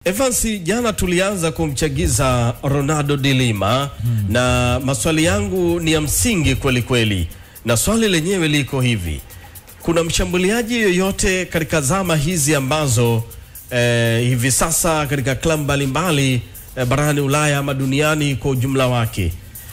Evansi, jana tulianza kumchagiza Ronaldo de Lima hmm. na maswali yangu ni ya msingi kweli kweli, na swali lenyewe liko hivi: kuna mshambuliaji yoyote katika zama hizi ambazo eh, hivi sasa katika klabu mbalimbali eh, barani Ulaya ama duniani kwa ujumla wake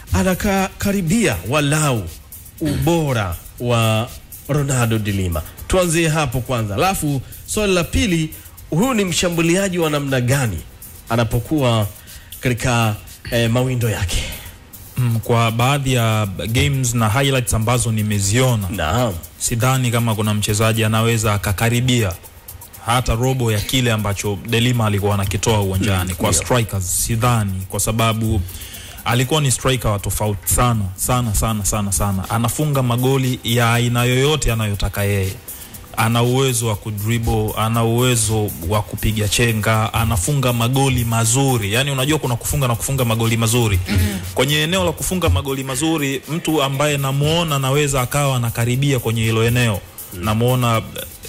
anakaribia walau ubora wa Ronaldo de Lima? Tuanzie hapo kwanza, alafu swali la pili huyu ni mshambuliaji wa namna gani anapokuwa katika eh, mawindo yake? Mm, kwa baadhi ya games na highlights ambazo nimeziona Naam, sidhani kama kuna mchezaji anaweza akakaribia hata robo ya kile ambacho Delima alikuwa anakitoa uwanjani kwa ndio. strikers, sidhani, kwa sababu alikuwa ni striker wa tofauti sana sana sana sana sana. Anafunga magoli ya aina yoyote anayotaka yeye. Ana uwezo wa kudribble, ana uwezo wa kupiga chenga, anafunga magoli mazuri. Yani unajua kuna kufunga na kufunga magoli mazuri. Kwenye eneo la kufunga magoli mazuri, mtu ambaye namuona naweza akawa anakaribia kwenye hilo eneo. Namuona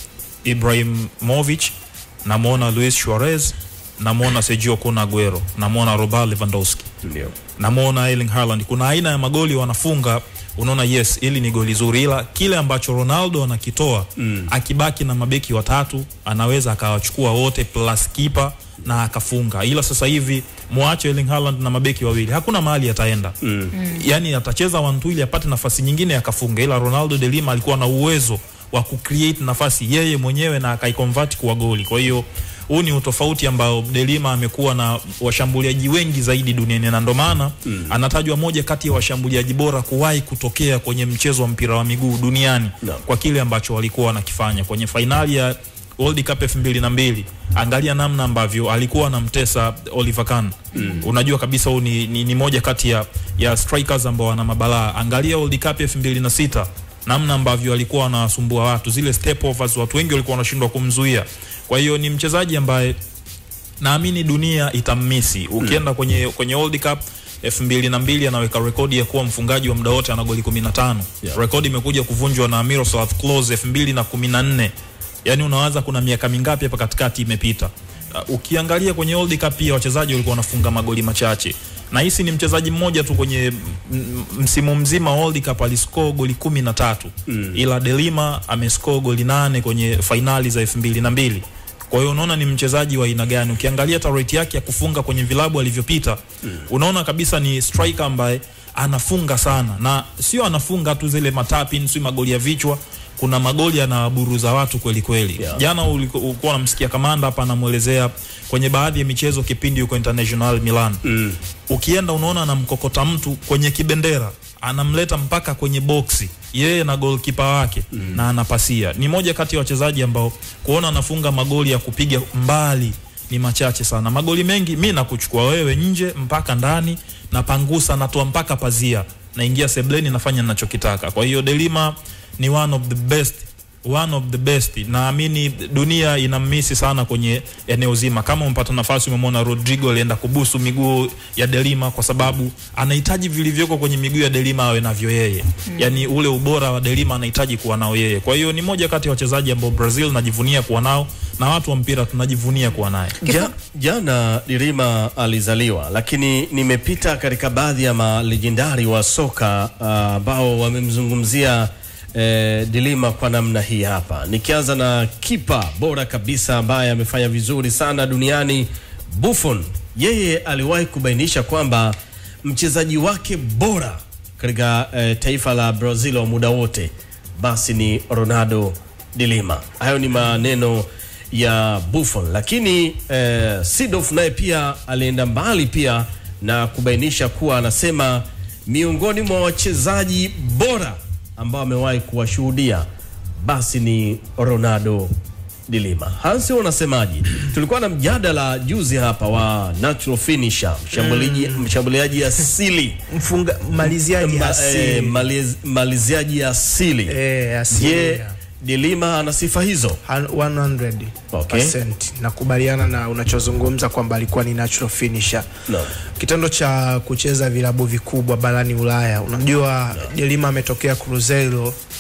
Ibrahimovic, namwona Luis Suarez, namwona Sergio Kun Aguero, namwona Robert Lewandowski, ndio namwona Erling Haaland. Kuna aina ya magoli wanafunga, unaona yes, hili ni goli zuri, ila kile ambacho Ronaldo anakitoa mm. akibaki na mabeki watatu anaweza akawachukua wote plus kipa na akafunga, ila sasa hivi mwache Erling Haaland na mabeki wawili, hakuna mahali ataenda mm. yani atacheza one ili apate nafasi nyingine akafunga, ila Ronaldo de Lima alikuwa na uwezo wa kucreate nafasi yeye mwenyewe na akaiconvert kuwa goli. Kwa hiyo huu ni utofauti ambao Delima amekuwa na washambuliaji wengi zaidi duniani na ndo maana mm. anatajwa moja kati ya washambuliaji bora kuwahi kutokea kwenye mchezo wa mpira wa miguu duniani No. kwa kile ambacho walikuwa wanakifanya kwenye fainali ya World Cup elfu mbili na mbili. Angalia namna ambavyo alikuwa anamtesa Oliver Kahn mm. unajua kabisa huu ni, ni, ni moja kati ya, ya strikers ambao wana mabalaa. Angalia World Cup elfu mbili na sita namna ambavyo alikuwa anawasumbua watu, zile step overs, watu wengi walikuwa wanashindwa kumzuia. Kwa hiyo ni mchezaji ambaye naamini dunia itammisi. Ukienda kwenye kwenye World Cup elfu mbili na mbili anaweka rekodi ya kuwa mfungaji wa muda wote, ana goli 15. Yeah. Rekodi imekuja kuvunjwa na Miroslav Klose elfu mbili na kumi na nne. Yani unawaza kuna miaka mingapi hapa katikati imepita. Uh, ukiangalia kwenye World Cup pia wachezaji walikuwa wanafunga magoli machache. Na hisi ni mchezaji mmoja tu kwenye m- m- msimu mzima wa World Cup aliscore goli kumi na tatu mm. ila Delima amescore goli nane kwenye fainali za elfu mbili na mbili. Kwa hiyo unaona ni mchezaji wa aina gani. Ukiangalia hata rate yake ya kufunga kwenye vilabu alivyopita mm. unaona kabisa ni striker ambaye anafunga sana, na sio anafunga tu zile matapin, si magoli ya vichwa kuna magoli anawaburuza watu kweli kweli. Yeah. Jana uliko- ulikuwa unamsikia kamanda hapa anamwelezea kwenye baadhi ya michezo kipindi yuko International Milan mm. ukienda unaona anamkokota mtu kwenye kibendera anamleta mpaka kwenye boksi yeye na golkipa wake mm. na anapasia. Ni moja kati ya wachezaji ambao kuona anafunga magoli ya kupiga mbali ni machache sana. Magoli mengi mi nakuchukua wewe nje mpaka ndani, napangusa, natoa mpaka pazia, naingia sebleni, nafanya ninachokitaka. Kwa hiyo Delima ni one of the best one of the best. Naamini dunia inammisi sana kwenye eneo zima. Kama umepata nafasi, umemwona Rodrigo alienda kubusu miguu ya Delima kwa sababu anahitaji vilivyoko kwenye miguu ya Delima awe navyo yeye mm. Yani ule ubora wa Delima anahitaji kuwa nao yeye. Kwa hiyo ni moja kati ya wachezaji ambao Brazil najivunia kuwa nao na watu wa mpira tunajivunia kuwa naye. Ja, jana Dirima alizaliwa, lakini nimepita katika baadhi ya malejendari wa soka ah, ambao wamemzungumzia eh, Dilima kwa namna hii hapa, nikianza na kipa bora kabisa ambaye amefanya vizuri sana duniani Buffon. Yeye aliwahi kubainisha kwamba mchezaji wake bora katika eh, taifa la Brazil wa muda wote basi ni Ronaldo de Lima. Hayo ni maneno ya Buffon, lakini eh, Seedorf naye pia alienda mbali pia na kubainisha kuwa anasema miongoni mwa wachezaji bora ambao amewahi kuwashuhudia basi ni Ronaldo de Lima. Hansi, unasemaje? Tulikuwa na mjadala juzi hapa wa natural finisher, mshambuliaji mshambuliaji asili mfunga maliziaji Ma- asili. eh, maliz- maliziaji asili. Eh, asili, Je, yeah. Dilima ana sifa hizo? Han- 100 Okay. percent. nakubaliana na unachozungumza kwamba alikuwa ni natural finisher No. kitendo cha kucheza vilabu vikubwa barani Ulaya. Unajua Delima ametokea Cruzeiro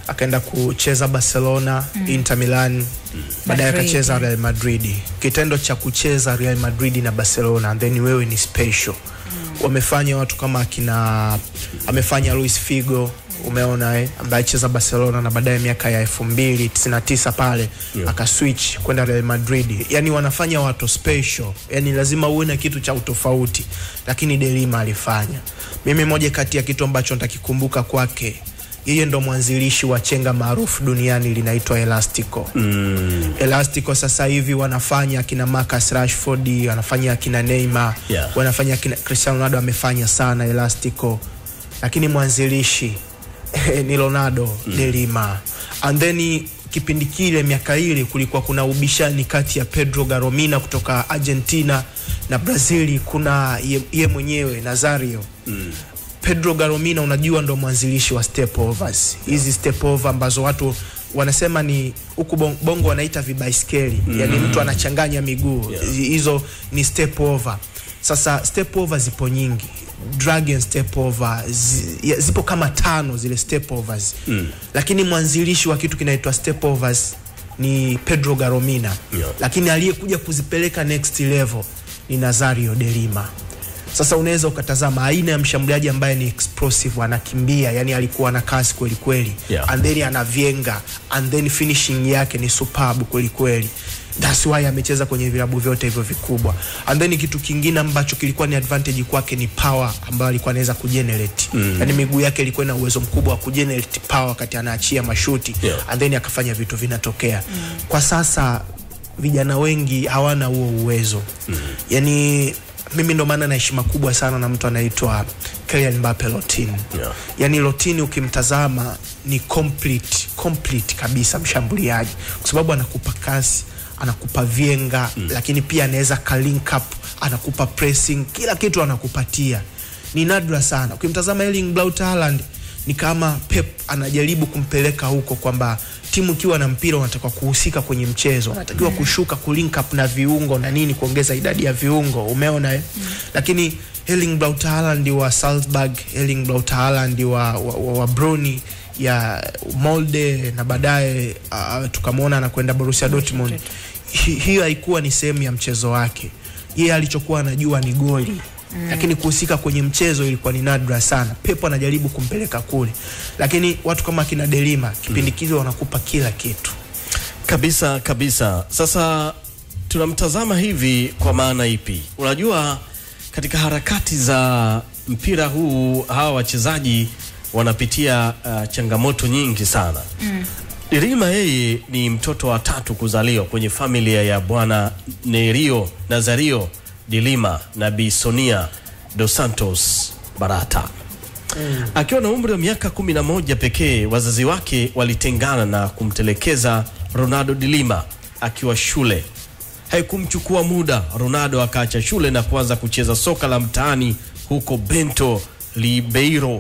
akaenda kucheza Barcelona, Inter Milan, baadaye Madrid. akacheza Real Madrid. Kitendo cha kucheza Real Madrid na Barcelona and then wewe ni special. Wamefanya watu kama akina amefanya Luis Figo umeona eh, ambaye alicheza Barcelona na baadaye miaka ya 2099 pale Yeah. akaswitch kwenda Real Madrid. Yani wanafanya watu special, yani lazima uwe na kitu cha utofauti, lakini Delima alifanya. Mimi moja kati ya kitu ambacho nitakikumbuka kwake, yeye ndo mwanzilishi wa chenga maarufu duniani linaitwa Elastico. Mm. Elastico sasa hivi wanafanya akina Marcus Rashford, wanafanya akina Neymar, Yeah. wanafanya akina Cristiano Ronaldo amefanya sana Elastico, lakini mwanzilishi ni Ronaldo de Lima. And then kipindi kile miaka ile kulikuwa kuna ubishani kati ya Pedro Garomina kutoka Argentina na Brazili, kuna ye, ye mwenyewe Nazario Pedro Garomina unajua ndo mwanzilishi wa step overs. Hizi step over ambazo watu wanasema ni huku bon- bongo wanaita vibaiskeli mm. Yani mtu anachanganya miguu Yeah. hizo ni step over. Sasa step over zipo nyingi, dragon step over zi, ya- zipo kama tano zile step overs mm. Lakini mwanzilishi wa kitu kinaitwa step overs ni Pedro Garomina Yeah. lakini aliyekuja kuzipeleka next level ni Nazario de Lima. Sasa unaweza ukatazama aina ya mshambuliaji ambaye ni explosive, anakimbia, yani alikuwa na kasi kweli kweli, Yeah. and then anavyenga, and then finishing yake ni superb kweli kweli. That's why amecheza kwenye vilabu vyote hivyo vikubwa. And then kitu kingine ambacho kilikuwa ni advantage kwake ni power ambayo alikuwa anaweza kugenerate. Mm. Yani miguu yake ilikuwa na uwezo mkubwa wa kugenerate power wakati anaachia mashuti Yeah. and then akafanya vitu vinatokea. Kwa sasa vijana wengi hawana huo uwezo mm. Yani mimi ndo maana na heshima kubwa sana na mtu anaitwa Kylian Mbappe Lottin. Yeah. Yani Lottin ukimtazama ni complete, complete kabisa mshambuliaji kwa sababu anakupa kasi, anakupa vienga mm. lakini pia anaweza ka link up, anakupa pressing, kila kitu anakupatia. Ni nadra sana. Ukimtazama Erling Braut Haaland ni kama Pep anajaribu kumpeleka huko kwamba timu ikiwa na mpira unatakiwa kuhusika kwenye mchezo, unatakiwa kushuka kulink up na viungo na nini, kuongeza idadi ya viungo, umeona eh? Lakini Erling Braut Haaland wa Salzburg, Erling Braut Haaland wa, wa, wa, wa Bruni ya Molde na baadaye uh, tukamwona anakwenda Borussia Dortmund. Hi, hiyo haikuwa ni sehemu ya mchezo wake. Yeye alichokuwa anajua ni goli mm. lakini kuhusika kwenye mchezo ilikuwa ni nadra sana. Pep anajaribu kumpeleka kule, lakini watu kama kina Delima kipindi kile wanakupa kila kitu. Kabisa kabisa. Sasa tunamtazama hivi kwa maana ipi? Unajua, katika harakati za mpira huu hawa wachezaji wanapitia uh, changamoto nyingi sana mm. Dirima yeye ni mtoto wa tatu kuzaliwa kwenye familia ya bwana Nerio Nazario Dilima na Bi Sonia dos Santos Barata Akiwa na umri wa miaka kumi na moja pekee, wazazi wake walitengana na kumtelekeza Ronaldo de Lima akiwa shule. Haikumchukua muda, Ronaldo akaacha shule na kuanza kucheza soka la mtaani huko Bento Ribeiro.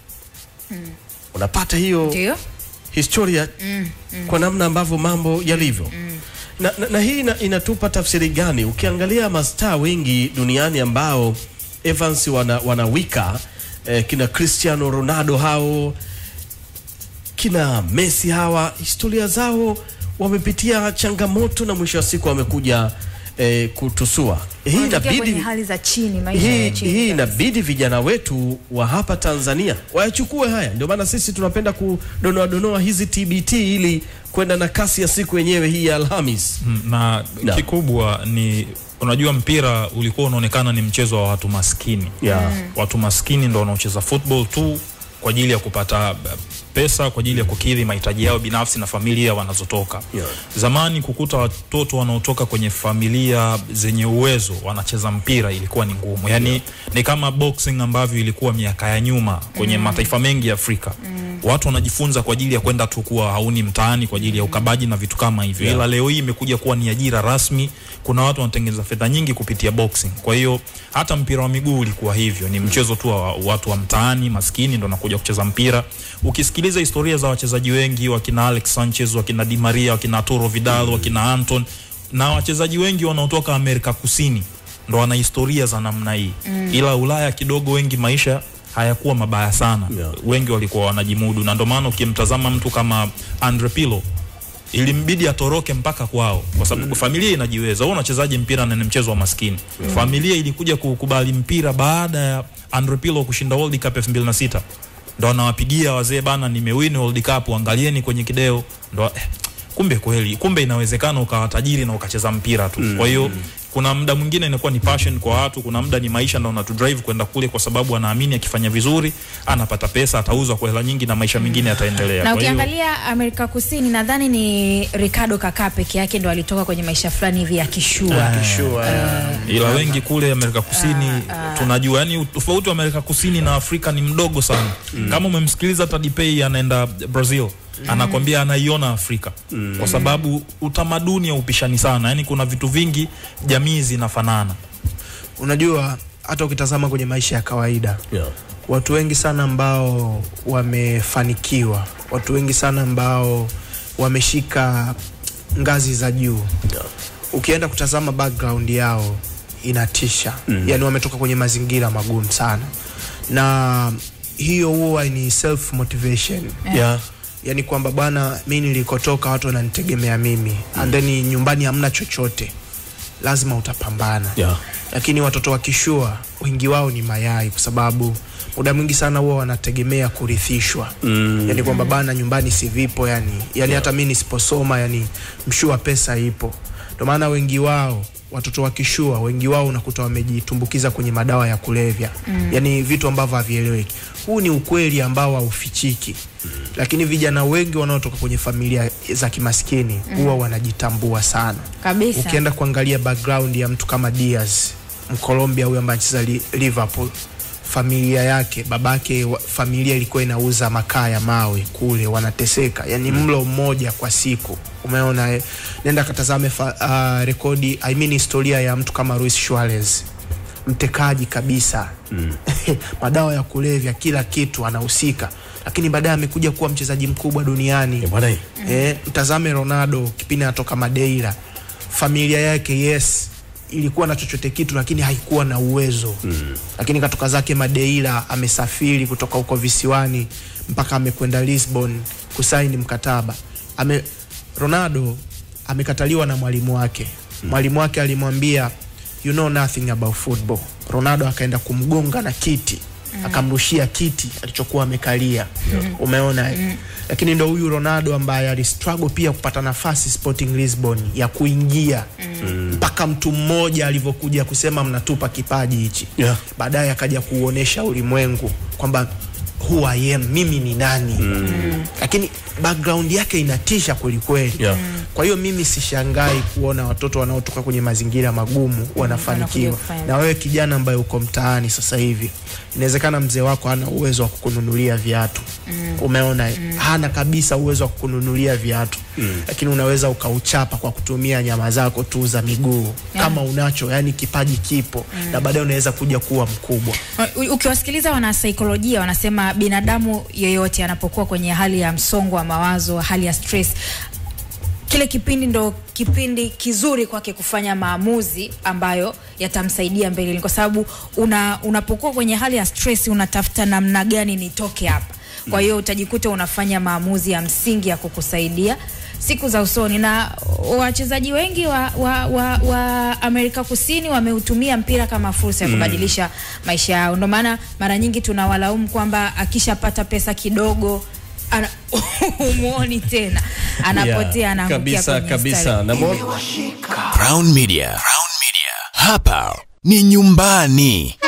Unapata hiyo Ndio. historia kwa namna ambavyo mambo yalivyo na, na, na hii ina, inatupa tafsiri gani? Ukiangalia mastaa wengi duniani ambao Evans wana, wanawika eh, kina Cristiano Ronaldo hao kina Messi hawa, historia zao wamepitia changamoto na mwisho wa siku wamekuja eh, kutusua. Hii Wanatokea inabidi kwenye hali za chini, maisha hii, ya chini. hii kabisa. inabidi vijana wetu wa hapa Tanzania wayachukue haya. Ndio maana sisi tunapenda kudonoa donoa hizi TBT ili kwenda na kasi ya siku yenyewe hii ya Alhamis. Mm, na Na. kikubwa ni unajua mpira ulikuwa unaonekana ni mchezo wa watu maskini Yeah. watu maskini ndo wanaocheza football tu kwa ajili ya kupata uh, pesa kwa ajili ya kukidhi mahitaji yao binafsi na familia wanazotoka Yeah. zamani kukuta watoto wanaotoka kwenye familia zenye uwezo wanacheza mpira ilikuwa ni ngumu yani ni kama boxing ambavyo ilikuwa miaka ya nyuma kwenye mataifa mengi ya afrika watu wanajifunza kwa ajili ya kwenda tu kuwa hauni mtaani kwa ajili ya ukabaji na vitu kama hivyo Yeah. ila leo hii imekuja kuwa ni ajira rasmi kuna watu wanatengeneza fedha nyingi kupitia boxing kwa hiyo hata mpira wa miguu ulikuwa hivyo ni mchezo tu wa watu wa mtaani maskini ndo nakuja kucheza mpira ukisikiliza historia za wachezaji wengi wakina Alex Sanchez wakina Di Maria wakina Arturo Vidal wakina Anton na wachezaji wengi wanaotoka Amerika Kusini ndo wana historia za namna hii ila Ulaya kidogo wengi maisha hayakuwa mabaya sana Yeah. wengi walikuwa wanajimudu na ndio maana ukimtazama mtu kama Andre Pirlo ilimbidi atoroke mpaka kwao kwa sababu familia inajiweza. Wewe unachezaje mpira na ni mchezo wa maskini? Familia ilikuja kukubali mpira baada ya Andre Pirlo kushinda World Cup 2006 ndo anawapigia wazee bana, nimewin World Cup, angalieni kwenye kideo ndo eh, kumbe kweli, kumbe inawezekana ukawa tajiri na ukacheza mpira tu. Kwa hiyo kuna muda mwingine inakuwa ni passion kwa watu, kuna muda ni maisha ndo unatu drive kwenda kule, kwa sababu anaamini akifanya vizuri anapata pesa, atauzwa kwa hela nyingi na maisha mengine yataendelea. na Kwa hiyo- ukiangalia Amerika Kusini nadhani ni Ricardo Kaka peke yake ndo alitoka kwenye maisha fulani hivi ya kishua Sure, yeah. ila wengi kule Amerika Kusini tunajua, yani tofauti wa Amerika Kusini na Afrika ni mdogo sana. Kama umemsikiliza Tadipei anaenda Brazil anakwambia anaiona Afrika kwa sababu utamaduni haupishani sana, yani kuna vitu vingi jamii zinafanana. Unajua, hata ukitazama kwenye maisha ya kawaida Yeah. watu wengi sana ambao wamefanikiwa, watu wengi sana ambao wameshika ngazi za juu, ukienda kutazama background yao inatisha mm. Yani wametoka kwenye mazingira magumu sana, na hiyo huwa ni self motivation Yeah. yani kwamba bwana, mi nilikotoka watu wananitegemea mimi mm. and then nyumbani hamna chochote, lazima utapambana Yeah. lakini watoto wa kishua wengi wao ni mayai, kwa sababu muda mwingi sana huwa wanategemea kurithishwa mm. yani kwamba bana, nyumbani si vipo yani, yani hata mi nisiposoma yani mshua pesa ipo. Ndio maana wengi wao watoto wa kishua wengi wao unakuta wamejitumbukiza kwenye madawa ya kulevya mm. yani vitu ambavyo havieleweki. Huu ni ukweli ambao haufichiki mm. lakini vijana wengi wanaotoka kwenye familia za kimaskini huwa wanajitambua sana kabisa. ukienda kuangalia background ya mtu kama Diaz Mkolombia huyo ambaye anacheza Li- Liverpool, familia yake babake wa, familia ilikuwa inauza makaa ya mawe kule, wanateseka yani mlo mmoja kwa siku. Umeona eh? Nenda katazame fa, uh, rekodi I mean historia ya mtu kama Luis Suarez mtekaji kabisa mm. madawa ya kulevya, kila kitu anahusika, lakini baadaye amekuja kuwa mchezaji mkubwa duniani Eh, bwana hii. eh, mtazame Ronaldo kipindi anatoka Madeira, familia yake yes ilikuwa na chochote kitu lakini haikuwa na uwezo mm. lakini katoka zake Madeira, amesafiri kutoka huko visiwani mpaka amekwenda Lisbon kusaini mkataba ame, Ronaldo amekataliwa na mwalimu wake mwalimu wake alimwambia you know nothing about football. Ronaldo akaenda kumgonga na kiti akamrushia kiti alichokuwa amekalia umeona eh? lakini ndo huyu Ronaldo ambaye alistruggle pia kupata nafasi Sporting Lisbon ya kuingia mpaka mtu mmoja alivyokuja kusema mnatupa kipaji hichi Yeah. baadaye akaja kuuonesha ulimwengu kwamba who I am, mimi ni nani lakini background yake inatisha kwelikweli Yeah. kwa hiyo mimi sishangai kuona watoto wanaotoka kwenye mazingira magumu wanafanikiwa. wanakuja kufanya. Na wewe kijana ambaye uko mtaani sasa hivi, inawezekana mzee wako hana uwezo wa kukununulia viatu umeona, hana kabisa uwezo wa kukununulia viatu lakini unaweza ukauchapa kwa kutumia nyama zako tu za miguu kama unacho, yani kipaji kipo na baadaye unaweza kuja kuwa mkubwa. U- Ukiwasikiliza wanasaikolojia wanasema binadamu yeyote anapokuwa kwenye hali ya msongo wa mawazo, hali ya stress, kile kipindi ndo kipindi kizuri kwake kufanya maamuzi ambayo yatamsaidia mbeleni, kwa sababu una, unapokuwa kwenye hali ya stress unatafuta namna gani nitoke hapa. Kwa hiyo utajikuta unafanya maamuzi ya msingi ya kukusaidia siku za usoni, na wachezaji wengi wa, wa, wa, wa Amerika Kusini wameutumia mpira kama fursa ya kubadilisha maisha yao. Ndio maana mara nyingi tunawalaumu kwamba akishapata pesa kidogo ana umuoni tena, anapotea, Yeah, anaangukia kabisa kwenye kabisa. mstari. Na mo- Crown Media. Crown Media. Hapa ni nyumbani.